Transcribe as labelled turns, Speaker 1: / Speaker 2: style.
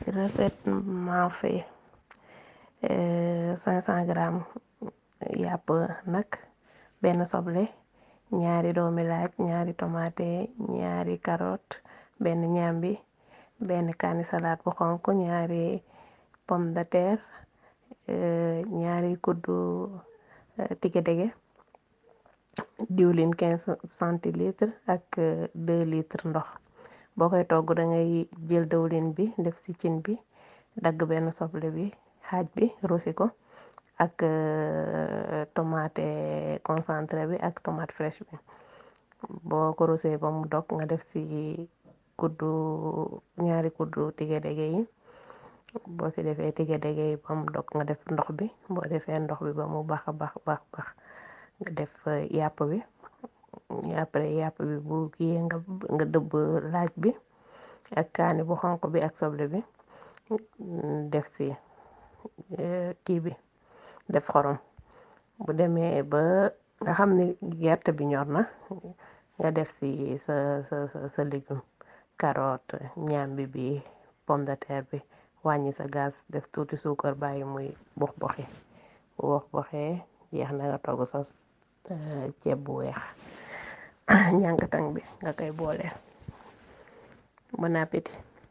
Speaker 1: recette mafé cinq cent grammes yàpp nag benn soble ñaari doomi laaj ñaari tomate ñaari carotte benn ñambi benn kaani salade bu xonk ñaari pomme de terre ñaari kuddu tigé-dégé diwlin quinze centilitres ak deux litres ndox boo koy togg da ngay jël diwlin bi def ci cin bi dagg benn soble bi xaaj bi rosi ko ak tomate concentré bi ak tomate fraîche bi boo ko rosé ba mu dog nga def ci kuddu ñaari kuddu tigé-dégé yi boo ci defee tigé-dégé yi ba mu dog nga def ndox bi boo defee ndox bi ba mu bax bax bax bax nga def yàpp bi après yàpp bi bu kiyee nga nga dëbb laaj bi ak kaani bu xonq bi ak soble bi def ci kii bi def xorom bu demee ba nga xam ne gerte bi ñor na nga def ci sa sa sa légume carotte ñambi bi pomme de terre bi wàññi sa gaz def tuuti suukar bàyyi muy box boxi bu box boxee jeex na nga togg sa ceeb bu weex ñànkatang bi nga koy booleel bon appétit